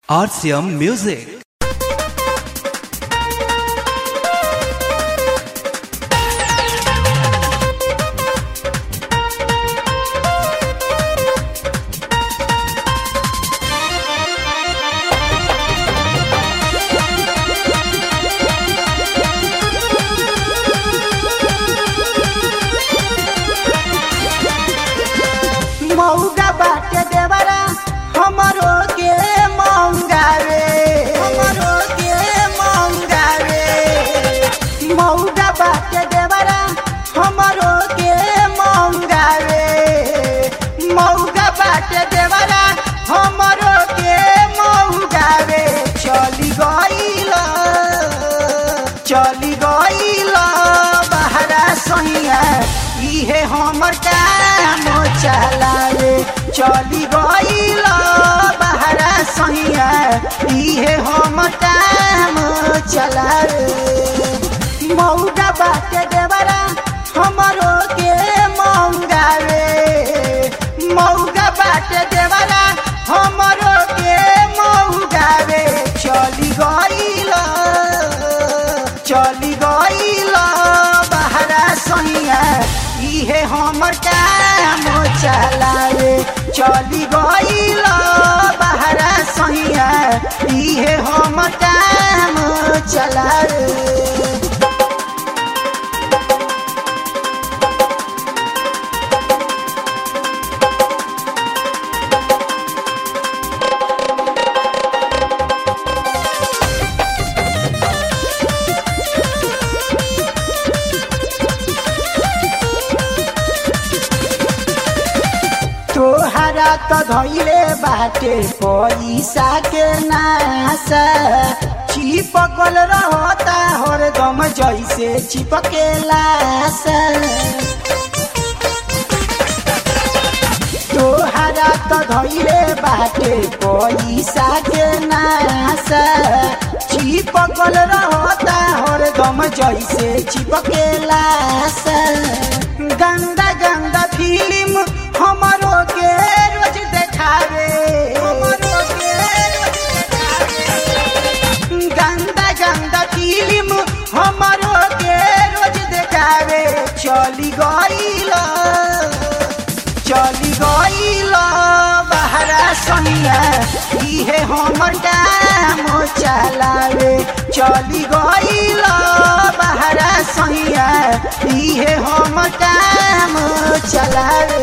RCM Music. मौगा बाटे देवरा हमरो के मौगा रे हमरो के मौगा रे मौगा बाटे देवरा हमरो के मौगा रे मौगा बाटे देवरा हमरो के मौगा रे चली गइल चली गइल बहरा सहिया इहे हमर काम चलावे चली गइल बहरा सहिया इहे हमर काम चलावे मौगा बाटे देवरा हमरो के मौगा रे मौगा बाटे देवरा हमरो के मौगा रे चली गइल चली गइल बहरा सहिया इहे हमर काम चलावे चली गइल बहरा सहिया इहे हमर काम चलावे तोहरा त धैले बाटे पैसा के नासा चिपकल रहता हरदम जैसे चिपके लासा तोहरा त धैले बाटे पैसा के नासा चिपकल रहता हरदम जैसे चिपके लासा गंदा गंदा फिल्म हमरो के रोज देखावे हमरो के रोज देखावे गंदा गंदा फिल्म हमरो के रोज देखावे चली गइल चली गइल बहरा सनिया इहे हमर काम चलावे चली गइल बहरा सनिया इहे हमर काम चलावे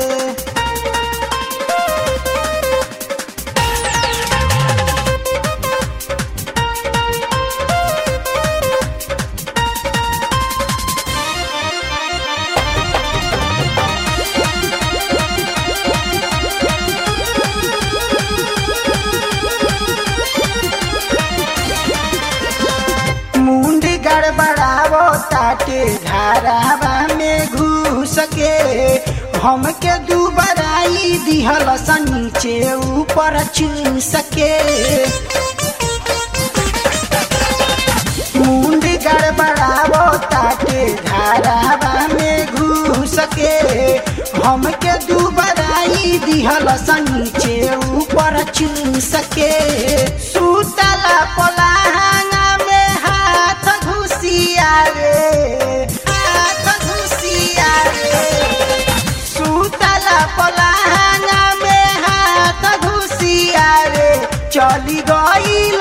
मुंड गड़बड़ावो ताके घरावा में घुस के हमके दुबराई दिहल स नीचे ऊपर चूस के मुंड गड़बड़ावो ताके घरावा में घुस के हमके दुबराई दिहल स नीचे ऊपर चूस के सुतला पलाहांगा में हाथ घुसिया रे हाथ घुसिया रे सुतला पलाहांगा में हाथ घुसिया रे चली गइल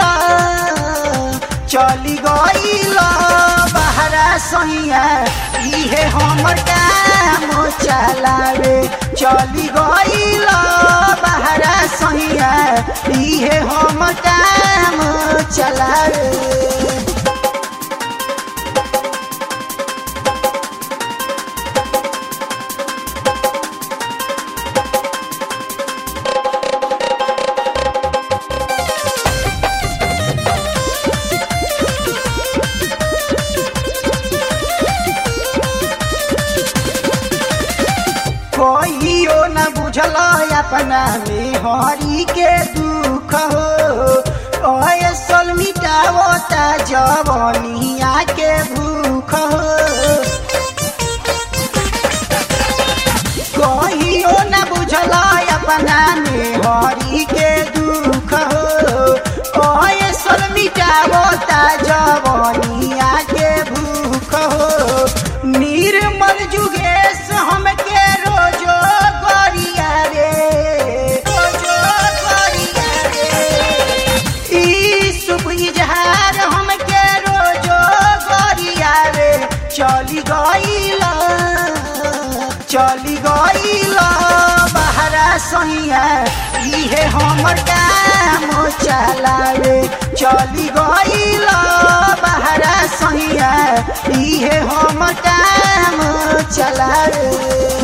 चली गइल बहरा सहिया इहे हमर काम चलावे चली गइल बहरा सहिया इहे हमर काम चलावे कहियो न बुझल अपना में हरी के दुख हो ऐसल मिटावो ता जवनिया के भूख हो कहियो न बुझल अपना में हरी के दुख हो मिटावता जवनिया के भूख हो निर्मल जुगेश हमके रोजो गरिया रे रोजो गरिया रे ई शुभ इजहार हमके रोजो गरिया रे चली गईल चली गईल बहरा सैया इहे हमर काम चलावे चली गईल बहरा सैया इहे हमर काम चलावे